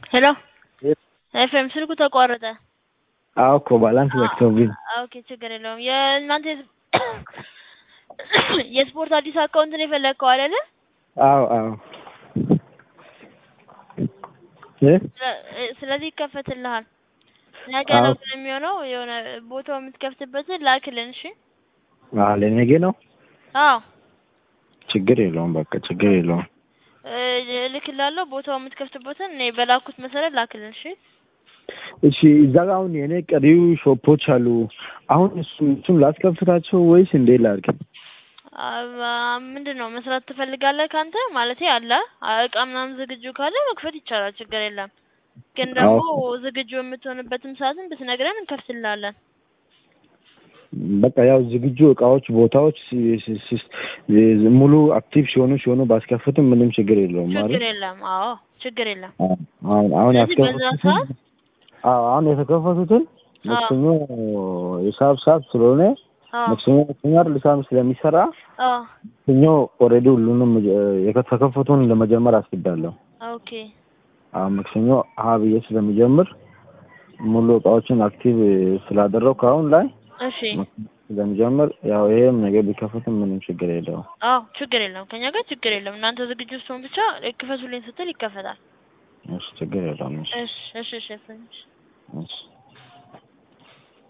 ሄሎ ኤፍሬም ስልኩ ተቋረጠ። አዎ እኮ ባላንስ ዘግቶብኝ። ኦኬ ችግር የለውም። የእናንተ የስፖርት አዲስ አካውንት ነው የፈለግከው አይደለ? አዎ አዎ እ ስለዚህ ይከፈትልሃል። ነገ አዎ። ነው ግን የሚሆነው። የሆነ ቦታው የምትከፍትበትን ላክልን። እሺ። አዎ ለነገ ነው። አዎ ችግር የለውም በቃ ችግር የለውም። እ እልክልሃለሁ። ቦታው የምትከፍትበትን እኔ በላኩት መሰረት ላክልን። እሺ። እሺ እዛ ጋር አሁን የኔ ቀሪው ሾፖች አሉ። አሁን እሱ እሱን ላስከፍታቸው ወይስ እንዴት ላድርግ? አ- ምንድን ነው መስራት ትፈልጋለህ ከአንተ ማለቴ አለ እቃ ምናምን ዝግጁ ካለ መክፈት ይቻላል። ችግር የለም። ግን ደግሞ ዝግጁ የምትሆንበትም ሰዓትን ብትነግረን እንከፍትልሃለን። በቃ ያው ዝግጁ እቃዎች ቦታዎች ሲ- ሲ- ሲ- ሙሉ አክቲቭ ሲሆኑ ሲሆኑ ባስከፍትም ምንም ችግር የለውም ችግር ማለት የለም። አዎ ችግር የለም። አሁን አሁን ስለዚህ በዛ ያስከፈቱትን ሰዓት አዎ አሁን የተከፈቱትን አዎ ማክሰኞ የሂሳብ ሰዓት ስለሆነ አዎ ማክሰኞ ማክሰኞ አይደል ሂሳብ ስለሚሰራ አዎ ማክሰኞ ኦልሬዲ ሁሉንም የተከፈቱን ለመጀመር አስቤያለሁ። ኦኬ አሁን ማክሰኞ ሀ ብዬ ስለሚጀምር ሙሉ እቃዎችን አክቲቭ ስላደረግኩ አሁን ላይ እሺ ስለሚጀምር ያው ይሄም ነገር ቢከፈትም ምንም ችግር የለውም። አዎ ችግር የለም። ከኛ ጋር ችግር የለም። እናንተ ዝግጁ ስትሆን ብቻ ክፈቱልኝ ስትል ይከፈታል። እሺ ችግር የለውም። እሺ እሺ እሺ እሺ እሺ። እሺ